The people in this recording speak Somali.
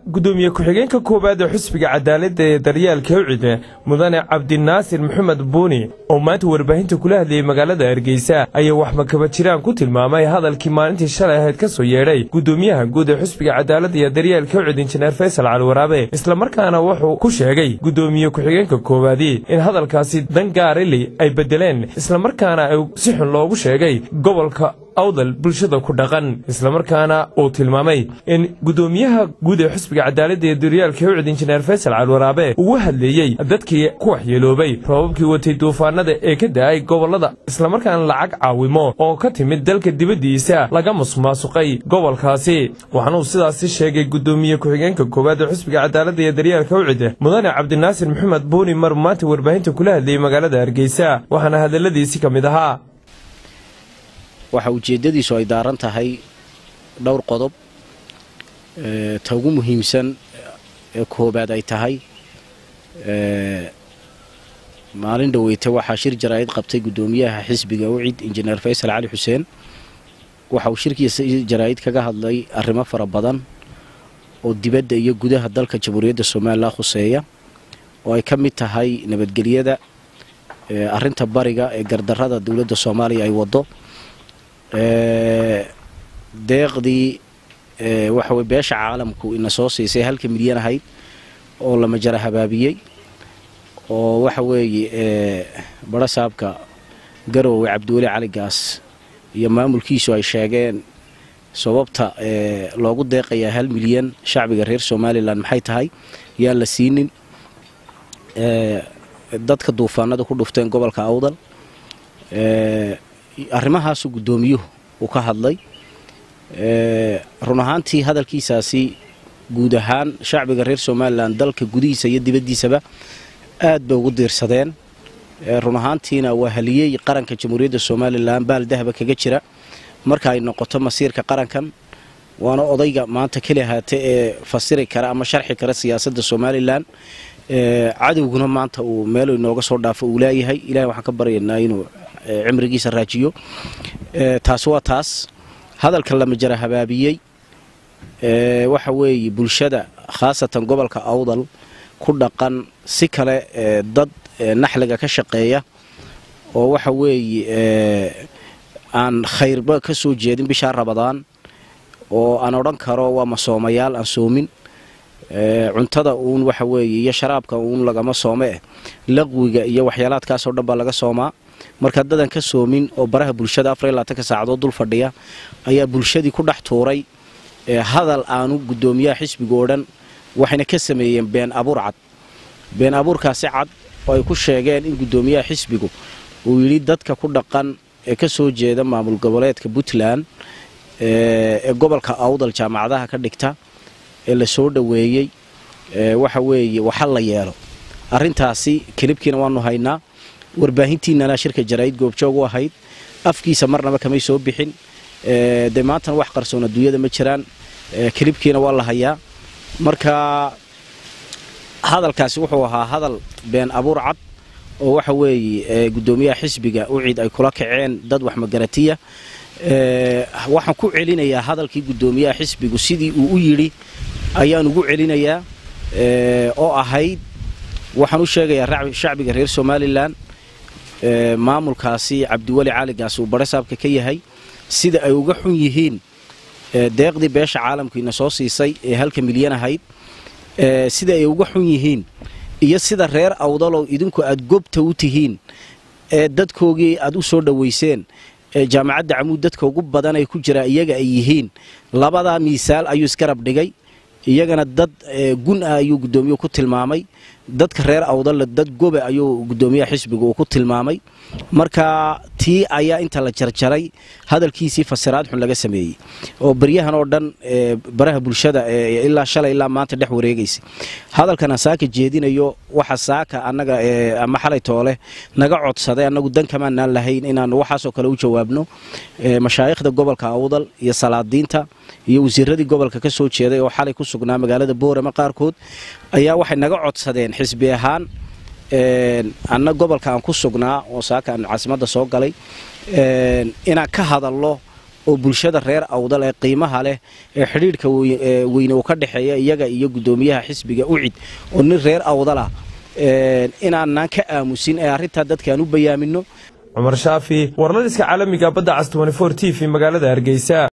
gudoomiye ku-xigeenka koowaad ee xusbiga cadaaladda ee daryaalka ucide mudane cabdinaasir maxamed buuni oo maanta warbaahinta kula hadlayay magaalada hargeysa ayaa wax makaba jiraan ku tilmaamay hadalkii maalintii shalay ahayd ka soo yeedhay gudoomiyaha guud ee xusbiga cadaaladda iyo daryaalka ucid injineer faysal caliwaraabe islamarkaana wuxuu ku sheegay gudoomiye ku-xigeenka koowaadii in hadalkaasi dan gaarili ay beddeleen islamarkaana ay si xun loogu sheegay gobolka awdal bulshada ku dhaqan islamarkaana uu tilmaamay in gudoomiyaha guud ee xusbiga cadaaladda ee daryaalka ucid injineer faysal caliwaraabe ugu hadleeyey dadkii ku waxyeeloobay roobabkii watay duufaanada ee ka da'ay gobollada islamarkaana lacag caawimo oo ka timid dalka dibaddiisa laga musmaasuqay gobolkaasi waxaanuu sidaasi sheegay gudoomiye ku-xigeenka koowaad ee xusbiga cadaaladda iyo daryaalka ucid mudane cabdinaasir maxamed buuni mar maanta warbaahinta kula hadlayay magaalada hargeysa waxaana hadalladiisi ka mid ahaa waxa ujeeddadiisu ay daaran tahay dhowr qodob ta ugu muhiimsan ee koobaad ay tahay maalin dhaweyta waxaa shir jaraa'id qabtay guddoomiyaha xisbiga ucid injineer faysal cali xuseen waxa uu shirkiisa jaraa'id kaga hadlay arrimo fara badan oo dibadda iyo gudaha dalka jamhuuriyadda somalilan khuseeya oo ay ka mid tahay nabadgelyada arrinta bariga ee gardarrada dowladda soomaaliya ay waddo deeqdii waxa weye beesha caalamku ina soo siisay halka milyan ahayd oo lama jara habaabiyey oo waxa weeye barasaabka garoowe cabdiweli cali gaas iyo maamulkiisu ay sheegeen sababta loogu deeqayaa hal milyan shacbiga reer somalilan maxay tahay yaan la siinin dadka duufaanada ku dhufteen gobolka awdal arrimahaasu guddoomiyuhu uu ka hadlay run ahaantii hadalkiisaasi guud ahaan shacbiga reer somalilan dalka gudihiisa iyo dibaddiisaba aad bay ugu diirsadeen run ahaantiina waa haliyey qaranka jamhuuriyadda somalilan baal dahaba kaga jira marka ay noqoto masiirka qarankan waana odayga maanta keli ahaate ee fasiri kara ama sharxi kara siyaasadda somalilan cadowguna maanta uu meel inooga soo dhaafo uu laayahay ilahay waxaan ka baryaynaa inuu cimrigiisa raajiyo taas waa taas hadalka lama jara habaabiyey waxa weeye bulshada khaasatan gobolka awdal ku dhaqan si kale dad naxliga ka shaqeeya oo waxa weeye aan khayrba ka soo jeedin bishaa rabadaan oo aan odhan karo waa masoomayaal aan soomin cuntada uun waxa weeye iyo sharaabka uun lagama soome eh laqwiga iyo waxyaalaadkaasoo dhan baa laga soomaa marka dadan ka soomin oo baraha bulshada afar iyo labaatanka saacadood dul fadhiya ayaa bulshadii ku dhex tuuray hadal aanu guddoomiyaha xisbiga oo dhan waxayna ka sameeyeen been abuur cad been abuurkaasi cad oo ay ku sheegeen in guddoomiyaha xisbigu uu yidhi dadka ku dhaqan ee ka soo jeeda maamul goboleedka puntland ee gobolka awdal jaamacadaha ka dhigta ee la soo dhoweeyey waxa weeye waxa la yeelo arrintaasi kelibkiina waanu haynaa warbaahintiinana shirka jaraa'id goobjoog u ahayd afkiisa marnaba kamay soo bixin dee maantana wax qarsoon adduunyada ma jiraan kelibkiina waa la hayaa marka hadalkaasi wuxuu ahaa hadal been abuur cad oo waxa weeye guddoomiyaha xisbiga ucid ay kula kaceen dad wax magaratiya waxaan ku celinayaa hadalkii guddoomiyaha xisbigu sidii uu u yidhi ayaan ugu celinayaa oo ahayd waxaan u sheegayaa shacbiga reer somalilan maamulkaasi cabdiweli caligaas uu barasaabka ka yahay sida ay uga xun yihiin deeqdii beesha caalamkiina soo siisay ee halka milyan ahayd sida ay uga xun yihiin iyo sida reer awdalow idinku aad gobta u tihiin ee dadkoogii aad u soo dhowayseen jaamacadda camuud dadka ugu badan ay ku jiraa iyaga ay yihiin labadaa miisaal ayuu isgarab dhigay iyagana dad gun ah ayuu guddoomiyu ku tilmaamay dadka reer awdalla dad gobe ayuu guddoomiyaha xisbiga uu ku tilmaamay marka tii ayaa inta la jarjaray hadalkiisii fasiraad xun laga sameeyey oo baryahan oo dhan baraha bulshada ilaa shalay ilaa maanta dhex wareegaysay hadalkan aan saaka jeedinayo waxa saaka annaga ama xalay toole naga codsaday annagu dan kamaanaan lahayn inaanu waxaasoo kale u jawaabno mashaayikhda gobolka awdal iyo salaadiinta iyo wasiiradii gobolka ka soo jeeday oo xalay ku sugnaa magaalada boorama qaarkood ayaa waxay naga codsadeen xisbi ahaan anna gobolka aan ku sugnaa oo saaka aan caasimadda soo galay inaan ka hadalno oo bulshada reer awdal ee qiimaha leh ee xidhiidhka weyne uu ka dhexeeya iyaga iyo guddoomiyaha xisbiga ucid oo nin reer awdalah inaanaan ka aamusin ee arrintaa dadkaan u bayaamino cumar shaafi warladiska caalamiga badda cas t v magaalada hargeysa